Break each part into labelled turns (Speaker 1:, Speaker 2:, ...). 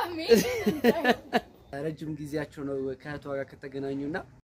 Speaker 1: ረጅም ጊዜያቸው ነው ከእህቷ ጋር ከተገናኙና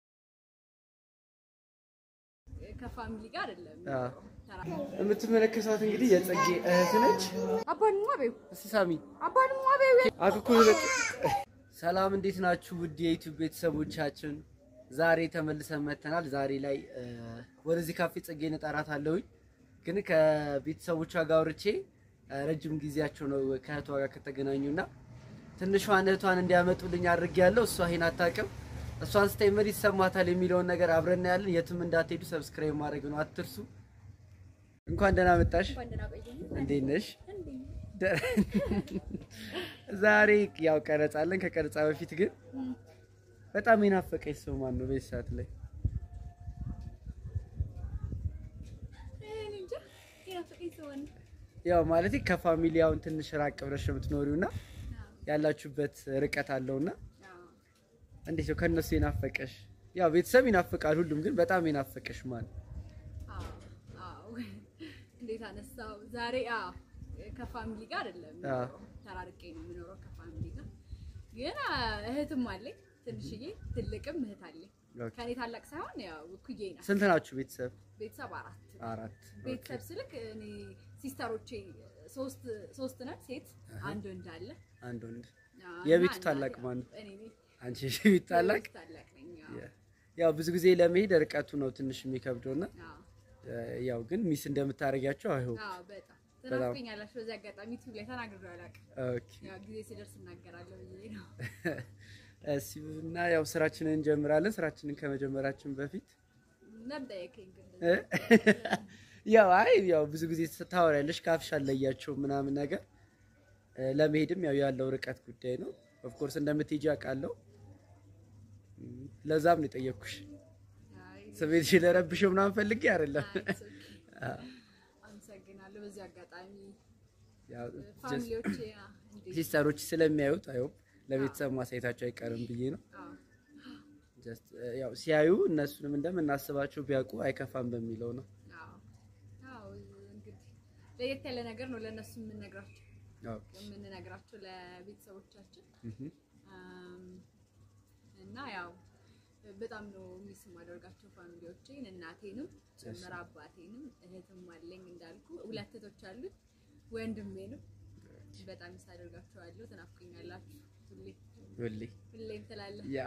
Speaker 2: ከፋሚሊ ጋር አይደለም።
Speaker 1: የምትመለከቷት እንግዲህ የጽጌ እህት ነች።
Speaker 2: አባንማ በይው
Speaker 1: እስቲ ሳሚ
Speaker 2: አባንማ በይው
Speaker 1: አክኩ ሰላም፣ እንዴት ናችሁ? ውድ የዩቲዩብ ቤተሰቦቻችን ዛሬ ተመልሰን መተናል። ዛሬ ላይ እ፣ ወደዚህ ካፌ ጽጌን እጠራታለሁኝ ግን ከቤተሰቦቿ ጋር አውርቼ እ፣ ረጅም ጊዜያቸው ነው ከእህቷ ጋር ከተገናኙና ትንሿን እህቷን እንዲያመጡልኝ አድርጌያለሁ። እሷ ይሄን አታውቅም። እሷን ስታይ ምን ይሰማታል የሚለውን ነገር አብረን ያለን። የትም እንዳትሄዱ ሰብስክራይብ ማድረግ ነው አትርሱ። እንኳን ደህና መጣሽ።
Speaker 2: እንኳን ደህና ቆየኝ።
Speaker 1: እንዴት ነሽ?
Speaker 2: እንዴ
Speaker 1: ዛሬ ያው ቀረጻለን። ከቀረጻ በፊት ግን በጣም የናፈቀኝ ሰው ማን ነው? በዚህ ሰዓት ላይ
Speaker 2: እኔ እንጃ የናፈቀኝ ሰው ነው።
Speaker 1: ያው ማለት ከፋሚሊ አሁን ትንሽ ራቅ ብለሽ ነው የምትኖሪውና ያላችሁበት ርቀት አለውና
Speaker 2: አዎ።
Speaker 1: እንዴት ነው ከነሱ የናፈቀሽ? ያው ቤተሰብ ይናፍቃል ሁሉም፣ ግን በጣም የናፈቀሽ ማን?
Speaker 2: አዎ፣ አዎ። እንዴት አነሳው? ዛሬ አዎ ከፋሚሊ ጋር አይደለም
Speaker 1: አዎ።
Speaker 2: ተራርቄ ነው የምኖረው ከፋሚሊ ጋር ግን አ፣ እህትም አለኝ ትንሽዬ፣ ትልቅም እህት አለኝ።
Speaker 1: ኦኬ።
Speaker 2: ከኔ ታላቅ ሳይሆን ያው እኩዬ ናት።
Speaker 1: ስንት ናችሁ ቤተሰብ?
Speaker 2: ቤተሰብ አራት
Speaker 1: አራት።
Speaker 2: ቤተሰብ ስልክ እኔ ሲስተሮቼ ሶስት ሶስት ነን፣ ሴት አንድ ወንድ አለ።
Speaker 1: አንድ ወንድ።
Speaker 2: አዎ፣
Speaker 1: የቤቱ
Speaker 2: እና
Speaker 1: ታላቅ
Speaker 2: እናቴ-
Speaker 1: ማን ነው?
Speaker 2: እኔ ነኝ።
Speaker 1: አንቺ ቤት ታላቅ።
Speaker 2: የቤቱ ታላቅ ነኝ። አዎ።
Speaker 1: ያው ብዙ ጊዜ ለመሄድ ርቀቱ ነው ትንሽ የሚከብደውና
Speaker 2: አዎ።
Speaker 1: ያው ግን ሚስ እንደምታደርጊያቸው አይሆን።
Speaker 2: አዎ በጣም ትናፍቀኛላችሁ። በዚህ አጋጣሚ ዩቲዩብ ላይ ተናግሬ አላውቅም።
Speaker 1: ኦኬ
Speaker 2: ያው ጊዜ ሲደርስ እናገራለሁ ብዬ ነው።
Speaker 1: እሺ እና ያው ስራችንን እንጀምራለን። ስራችንን ከመጀመራችን በፊት
Speaker 2: ነጠየከኝ ግን
Speaker 1: እ? ያው አይ ያው ብዙ ጊዜ ታወሪያለሽ ካፍሽ አለያቸው ምናምን ነገር እ፣ ለመሄድም ያው ያለው ርቀት ጉዳይ ነው። ኦፍ ኮርስ እንደምትሄጂ አውቃለሁ። እም፣ ለዛም ነው የጠየቅኩሽ።
Speaker 2: አይ፣
Speaker 1: ስሜትሽ ለረብሽው ምናምን ፈልጌ አይደለም።
Speaker 2: አይ፣ it's okay። አመሰግናለሁ። በዚህ አጋጣሚ
Speaker 1: ያው
Speaker 2: ፋሚሊዎቼ አ፣ እንዴት
Speaker 1: ሲስተሮች ስለሚያዩት አይ ሆፕ ለቤተሰብ ማሳየታቸው አይቀርም ብዬ ነው።
Speaker 2: አዎ፣
Speaker 1: ጀስት ያው ሲያዩ እነሱንም እንደምናስባቸው ቢያውቁ አይከፋም በሚለው ነው።
Speaker 2: አዎ፣ አዎ። እንግዲህ ለየት ያለ ነገር ነው ለእነሱ የምንነግራቸው
Speaker 1: ያው
Speaker 2: የምንነግራቸው ለቤተሰቦቻችን
Speaker 1: እህ
Speaker 2: አም፣ እና ያው በጣም ነው ሚስ የማደርጋቸው ፋሚሊዎቼን እናቴንም ጭምር አባቴንም እህትም አለኝ እንዳልኩ ሁለት እህቶች አሉት ወንድሜንም በጣም ሚስ አደርጋቸዋለሁ። ትናፍቁኛላችሁ ሁሌ
Speaker 1: ሁሌ
Speaker 2: ሁሌም ትላለህ።
Speaker 1: ያው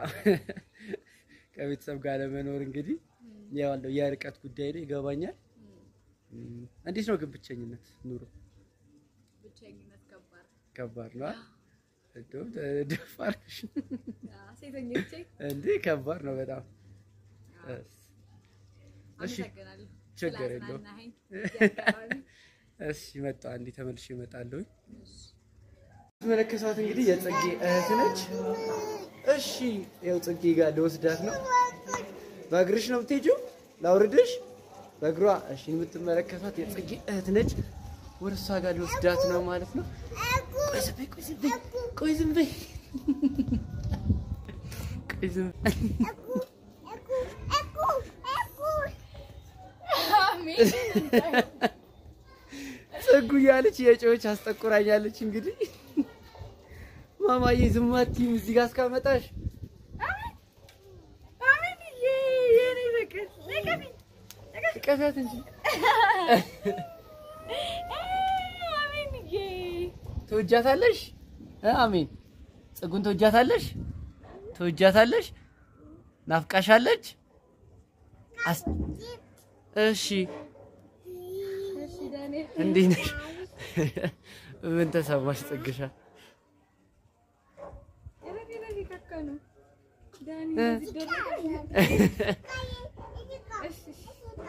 Speaker 1: ከቤተሰብ ጋር ለመኖር እንግዲህ ያው ያለው የርቀት ጉዳይ ነው ይገባኛል። እም፣ እንዴት ነው ግን ብቸኝነት ኑሮ
Speaker 2: ብቸኝነት ከባድ
Speaker 1: ከባድ ነው አይደል? እንደውም ደፋር ነሽ
Speaker 2: አዎ፣ ሴተኞቼ
Speaker 1: እንዴ ከባድ ነው በጣም እስ እሺ
Speaker 2: አመሰግናለሁ
Speaker 1: ችግር የለውም።
Speaker 2: ስላዝናናኸኝ በዚህ አጋጣሚ።
Speaker 1: እሺ መጣ እንዴ ተመልሼ እመጣለሁ።
Speaker 2: እሺ።
Speaker 1: ትመለከቷት እንግዲህ የጽጌ እህት ነች። እሺ ያው ጽጌ ጋር ልወስዳት ነው። በእግርሽ ነው የምትሄጂው? ላውርድሽ በእግሯ። እሺ የምትመለከቷት የጽጌ እህት ነች። ወደ እሷ ጋር ልወስዳት ነው ማለት ነው። ቆይ ዝም በይ፣ ቆይ ዝም በይ፣ ቆይ ዝም በይ፣ ቆይ ዝም በይ።
Speaker 2: አሜን።
Speaker 1: ጽጉ እያለች የጮች አስጠቁራኛለች። እንግዲህ ማማዬ ዝም አትይም እዚህ ጋር እስካመጣሽ
Speaker 2: አሜንዬ፣ የኔ ፍቅር ነቀፊ
Speaker 1: ቀፊያት እንጂ
Speaker 2: አሜንዬ።
Speaker 1: ትወጃታለሽ? እ አሜን ጽጉን ትወጃታለሽ? ትወጃታለሽ? ናፍቃሻለች? አስ እሺ
Speaker 2: እሺ ዳንኤል
Speaker 1: እንዴት ነሽ? ምን ተሰማሽ ጽግሻ?
Speaker 2: ረፊ ረፊ ከካ ነው ዳኒ
Speaker 1: እ?
Speaker 2: እዚህ ደረሰ። እሺ እሺ።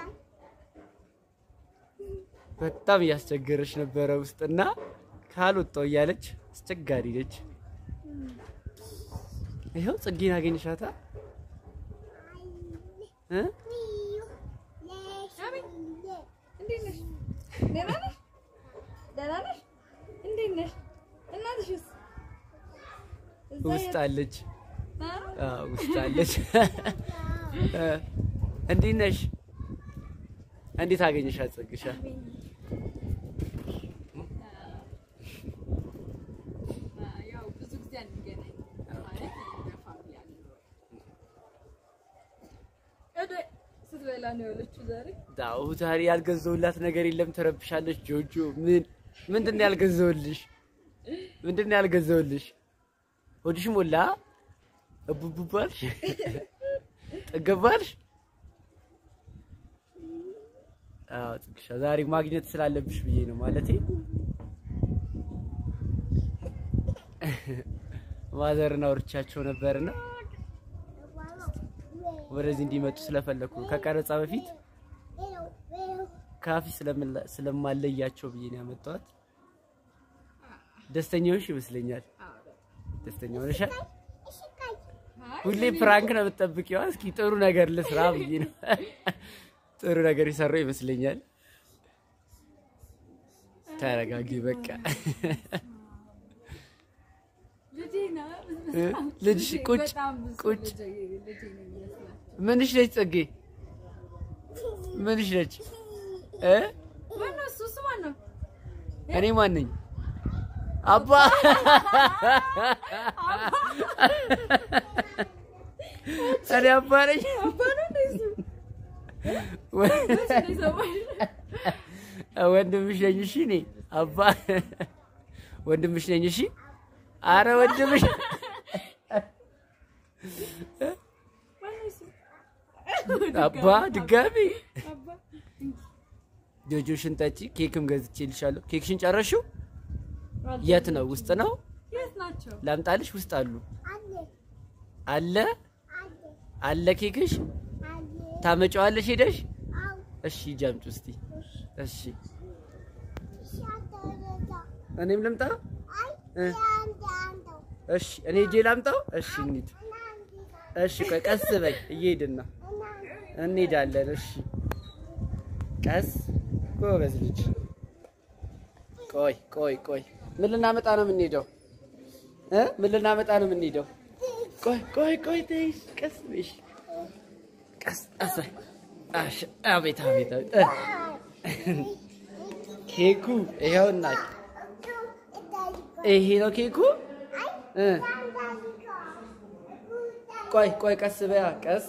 Speaker 1: በጣም እያስቸገረች ነበረ ውስጥና ካልወጣው እያለች አስቸጋሪ ነች። ይኸው ጽጌን አገኝሻታ እ?
Speaker 2: አሜን እንዴት ነሽ? ደህና ነሽ? ደህና ነሽ? እንዴት ነሽ? እናትሽስ? እዛ
Speaker 1: ውስጥ
Speaker 2: የት-
Speaker 1: አለች።
Speaker 2: አ?
Speaker 1: አዎ ውስጥ አለች። እ፣ እንዴት ነሽ? እንዴት አገኘሻት ጽግሻ?
Speaker 2: ያው ብዙ ጊዜ ብላ ነው የዋለችው ዛሬ።
Speaker 1: ዳው ዛሬ ያልገዘውላት ነገር የለም። ተረብሻለች። ጆጆ ምን ምንድን ነው ያልገዘውልሽ? ምንድን ነው ያልገዘውልሽ? ሆድሽ ሞላ? እቡቡባልሽ? ጠገባልሽ? አዎ ጽግሻ ዛሬ ማግኘት ስላለብሽ ብዬ ነው ማለቴ ማዘርን አውርቻቸው ነበርና ወደዚህ እንዲመጡ ስለፈለኩ ነው። ከቀረጻ በፊት ካፊ ስለምላ- ስለማለያቸው ብዬ ነው ያመጣኋት። ደስተኛ ሆንሽ ይመስለኛል። ደስተኛ ሆነሻል? ሁሌ ፕራንክ ነው የምትጠብቂው። እስኪ ጥሩ ነገር ልስራ ብዬ ነው ጥሩ ነገር የሰራው ይመስለኛል። ተረጋጊ በቃ
Speaker 2: ልጄ ነው።
Speaker 1: ልጅሽ ቁጭ
Speaker 2: በጣም ብዙ
Speaker 1: ቁጭ
Speaker 2: ልጄ ልጄ ነው የሚመስላት።
Speaker 1: ምንሽ ነች ጽጌ? ምንሽ ነች እ
Speaker 2: ማነው እሱ? እሱ ማነው?
Speaker 1: እኔ ማን ነኝ? አባ እኔ አባ ነኝ።
Speaker 2: አባ ነው እንደ እሱ? መቼ ነው የሰማሽ?
Speaker 1: ወንድምሽ ነኝ። እሺ እኔ አባ ወንድምሽ ነኝ። እሺ አረ ወንድምሽ
Speaker 2: ማነው እሱ?
Speaker 1: አባ ድጋሚ
Speaker 2: አባ
Speaker 1: ጆጆሽን ጠጪ። ኬክም ገዝቼልሻለሁ። ኬክሽን ጨረሽው? የት ነው? ውስጥ ነው?
Speaker 2: የት ናቸው?
Speaker 1: ላምጣልሽ? ውስጥ አሉ። አለ አለ ኬክሽ ታመጫዋለሽ ሄደሽ? እሺ ጃምጭ እስቲ። እሺ እኔም ልምጣ? እ? እሺ እኔ እጄ ላምጣው? እሺ እንሂድ። እሺ ቆይ ቀስ በይ፣ እየሄድን ነው እንሄዳለን። እሺ ቀስ ጎበዝ ልጅ። ቆይ ቆይ ቆይ ምን ልናመጣ ነው የምንሄደው? እ ምን ልናመጣ ነው የምንሄደው? ቆይ ቆይ ቆይ ተይሽ፣ ቀስ በይሽ፣ ቀስ ቀስ በይ። አሽ አቤት አቤት አቤት እ ኬኩ ይኸውና፣ ይሄ ነው ኬኩ እ ቆይ ቆይ ቀስ በያ ቀስ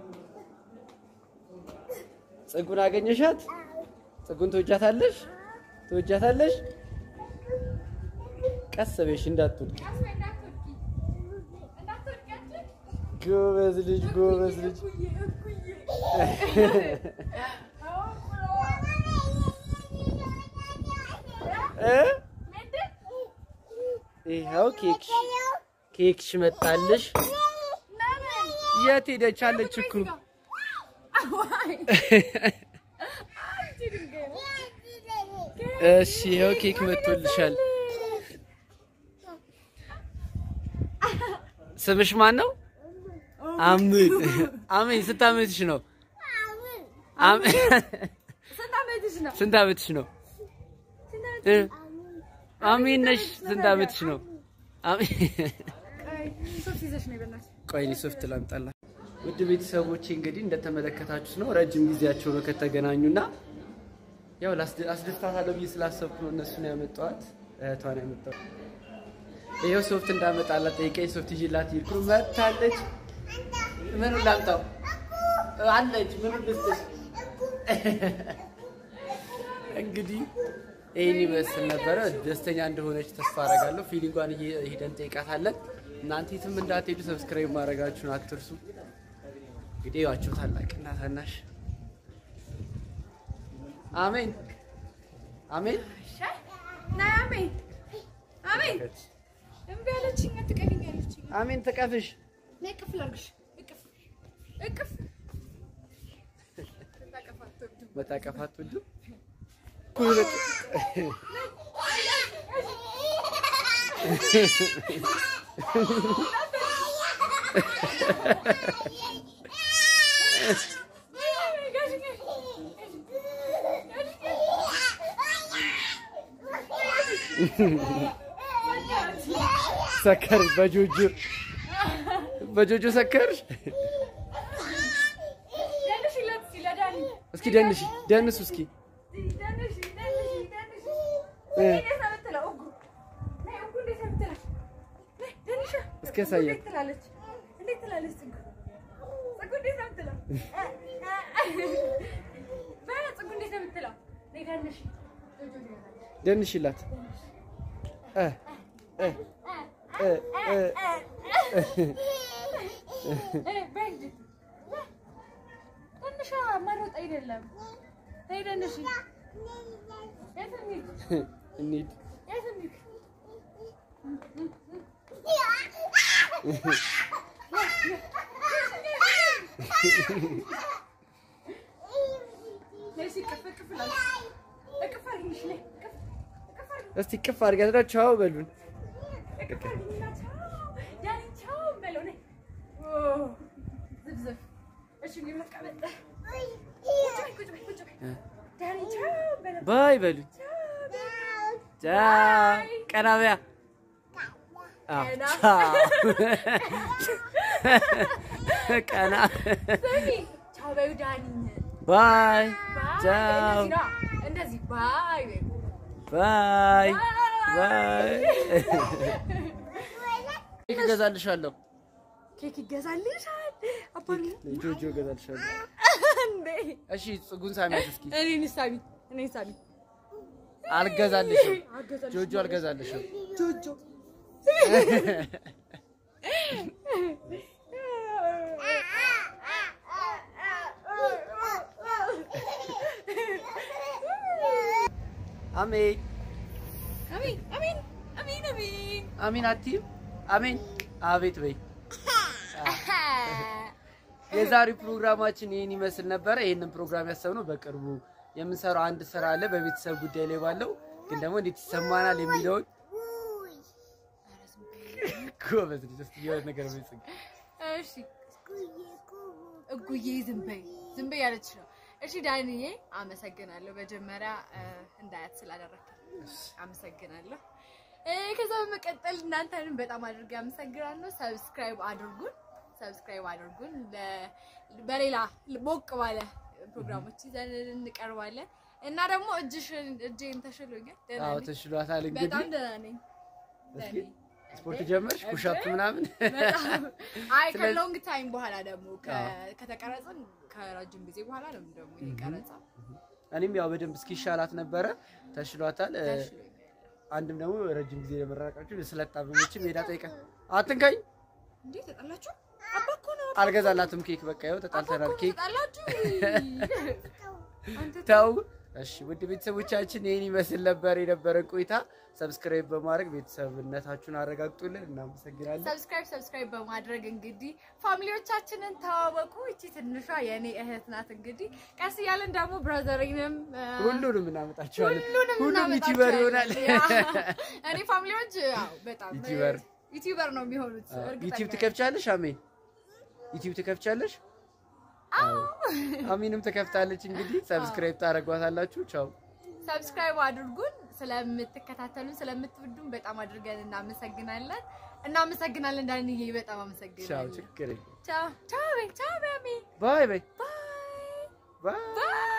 Speaker 1: ጽጉን አገኘሻት? ጽጉን ትወጃታለሽ? ትወጃታለሽ? ቀስ በይሽ እንዳትወድቂ። ጎበዝ ልጅ ጎበዝ ልጅ። እ ይኸው ኬክሽ ኬክሽ መጣልሽ። የት ሄደች? አለች እኮ እሺ ይኸው ኬክ መጥቶልሻል። ስምሽ ማን ነው? አምን አሜን። ስንት ዓመትሽ ነው? አሜን።
Speaker 2: ስንት ዓመትሽ ነው?
Speaker 1: ስንት ዓመትሽ ነው? እ? አሜን ነሽ። ስንት ዓመትሽ ነው? አሜን።
Speaker 2: ቆይ ሶፍት ይዘሽ ነው በእናትሽ።
Speaker 1: ቆይ እኔ ሶፍት ላምጣላ። ውድ ቤተሰቦቼ እንግዲህ እንደተመለከታችሁት ነው ረጅም ጊዜያቸው ነው ከተገናኙና ያው ላስደ- አስደስታታለሁ ብዬ ስላሰብኩ ነው እነሱን ያመጣኋት እህቷን ያመጣኋት። ይኸው ሶፍት እንዳመጣላት ጠይቀኝ ሶፍት ይዤላት ሄድኩ። መታለች። ምኑን ላምጣው አለች። ምኑን ልስጥሽ? እንግዲህ ይህን ይመስል ነበረ። ደስተኛ እንደሆነች ተስፋ አደርጋለሁ። ፊሊንጓን እየ- ሄደን ጠይቃታለን። እናንተ የትም እንዳትሄዱ ሰብስክራይብ ማድረጋችሁን አትርሱ። እንግዲህ ዋቸው ታላቅና ታናሽ አሜን አሜን።
Speaker 2: ናይ አሜን አሜን እምቢ አለችኝ። አትቀሪኝ አለችኝ።
Speaker 1: አሜን ተቀፍሽ
Speaker 2: ነይ እቅፍ ላድርግሽ። እቅፍ እቅፍ ታቀፍ አትወድም።
Speaker 1: መታቀፍ አትወጂም? ሰከርሽ በጆጆ በጆጆ ሰከርሽ።
Speaker 2: ደንሽ ይለት ሲለዳኒ
Speaker 1: እስኪ ደንሽ ደንሱ እስኪ
Speaker 2: ደንሽ ደንሽ ደንሽ
Speaker 1: እ
Speaker 2: እንዴት ነው የምትለው? እጉ ነይ እጉ እንዴት ነው የምትለው? ነይ ደንሻ
Speaker 1: እስኪ ያሳያት።
Speaker 2: እንዴት ትላለች? እንዴት ትላለች? ጽጉ ጽጉ እንዴት ነው የምትለው? በጽጉ እንዴት ነው የምትለው? ነይ ደንሽ
Speaker 1: ደንሽላት እ እ እ እ
Speaker 2: ትንሿ መሮጥ አይደለም። ነይ ደንሽ የት እንሂድ?
Speaker 1: እንሂድ
Speaker 2: የት እንሂድ? ነይ እስኪ እቅፍ እቅፍ ላድርግ። እቅፍ አድርጊኝ፣ ነይ እቅፍ እቅፍ አድርጊኝ።
Speaker 1: እስቲ ቅፍ አድርጊያት ቻው በሉን።
Speaker 2: እቅፍ አድርጊኝና ቻው ዳኒ ቻው በለው። ነይ ኦ፣ ዝብዝብ። እሺ እንግዲህ መቀመጥ። ቁጭ በይ ቁጭ በይ ቁጭ በይ። ዳኒ ቻው በለው።
Speaker 1: ባይ በሉኝ። ቻው ቀና በያ። አዎ፣
Speaker 2: ቀና።
Speaker 1: ቻው ቀና
Speaker 2: ስሚ ቻው በይው ዳኒን።
Speaker 1: ባይ
Speaker 2: ባይ
Speaker 1: ቻው
Speaker 2: እንደዚህ ነዋ። እንደዚህ ባይ በይው።
Speaker 1: ባይ ባይ ኬክ እገዛልሻለሁ።
Speaker 2: ኬክ ይገዛልሻል አባዬ።
Speaker 1: ጆጆ እገዛልሻለሁ።
Speaker 2: እንዴ
Speaker 1: እሺ ጽጉን ሳሚያት እስኪ።
Speaker 2: እኔን ሳሚ እኔን ሳሚ
Speaker 1: አልገዛልሽም።
Speaker 2: አገዛልሽ
Speaker 1: ጆጆ አልገዛልሽም።
Speaker 2: ጆጆ
Speaker 1: አሜን
Speaker 2: አሚን አሚን አሚን አሚን
Speaker 1: አሜን አትይም? አሜን አቤት በይ። የዛሬው ፕሮግራማችን ይህን ይመስል ነበረ። ይህንን ፕሮግራም ያሰብነው በቅርቡ የምንሰራው አንድ ስራ አለ በቤተሰብ ጉዳይ ላይ ባለው ግን ደግሞ እንዴት ይሰማናል የሚለውን ጎበዝ ልጅ እስኪ የሆነ ነገር በይ ጽጌ።
Speaker 2: እሺ እጉዬ ዝም በይ ዝም በይ ያለች ነው። እሺ ዳንዬ አመሰግናለሁ። መጀመሪያ እ፣ እንዳያት ስላደረግክ አመሰግናለሁ። እ፣ ከዛ በመቀጠል እናንተንም በጣም አድርጌ አመሰግናለሁ። ሰብስክራይብ አድርጉን፣ ሰብስክራይብ አድርጉን። ለ- በሌላ ሞቅ ባለ ፕሮግራሞች ይዘን እንቀርባለን እና ደግሞ እጅሽን እጄን ተሽሎኛል። ደህና
Speaker 1: አዎ
Speaker 2: ነኝ።
Speaker 1: ተሽሏታል።
Speaker 2: በጣም
Speaker 1: እንግዲህ
Speaker 2: ደህና ነኝ።
Speaker 1: እስኪ
Speaker 2: ደህና ነኝ።
Speaker 1: ስፖርት ጀመርሽ ፑሻፕ ምናምን
Speaker 2: በጣም አይ
Speaker 1: ስለዚህ-
Speaker 2: ከሎንግ ታይም በኋላ ደግሞ ከ-
Speaker 1: አዎ።
Speaker 2: ከተቀረጽን ከረጅም ጊዜ በኋላ ነው ደግሞ ይሄ ቀረጻ
Speaker 1: እኔም ያው በደንብ እስኪሻላት ነበረ ተሽሏታል። እ፣
Speaker 2: ተሽሎኛል።
Speaker 1: አንድም ደግሞ ረጅም ጊዜ ለመራቃችሁ ስለጣበበችም ሄዳ ጠይቀ አትንካኝ
Speaker 2: እንዴ ተጣላችሁ? አባ እኮ ነው
Speaker 1: አልገዛላትም ኬክ በቃ ይኸው
Speaker 2: አባ እኮ
Speaker 1: ተጣልተናል
Speaker 2: ነው
Speaker 1: ኬክ
Speaker 2: ተጣላችሁ? አንተ
Speaker 1: ተው እሺ ውድ ቤተሰቦቻችን ይህን ይመስል ነበር የነበረን ቆይታ ሰብስክራይብ በማድረግ ቤተሰብነታችሁን አረጋግጡልን እናመሰግናለን
Speaker 2: ሰብስክራይብ ሰብስክራይብ በማድረግ እንግዲህ ፋሚሊዎቻችንን ተዋወቁ። እቺ ትንሿ የእኔ እህት ናት። እንግዲህ ቀስ እያለን ደግሞ ብራዘሪንም
Speaker 1: ሁሉንም እናመጣችኋለን
Speaker 2: ሁሉንም
Speaker 1: ሁሉም ዩቲዩበር ይሆናል
Speaker 2: እናመጣቸዋለን። ያ፣ እኔ ፋሚሊዎች ያው በጣም
Speaker 1: ዩቲዩበር።
Speaker 2: ዩቲዩበር ነው የሚሆኑት። እርግጠኛ
Speaker 1: ዩቲዩብ
Speaker 2: ነኝ።
Speaker 1: ትከፍቻለሽ አሜን ዩቲዩብ ትከፍቻለሽ አዎ አሚንም ትከፍታለች እንግዲህ ሰብስክራይብ ታደርጓታላችሁ ቻው
Speaker 2: ሰብስክራይብ አድርጉን። ስለምትከታተሉን ስለምትወዱን በጣም አድርገን እናመሰግናለን። እናመሰግናለን ዳንዬ፣ በጣም
Speaker 1: ቻው
Speaker 2: አመሰግናለን።
Speaker 1: ችግር የለም
Speaker 2: ቻው ቻው በይ፣ ቻው በይ አሜ።
Speaker 1: ባይ ባይ
Speaker 2: ባይ
Speaker 1: ባይ
Speaker 2: ባይ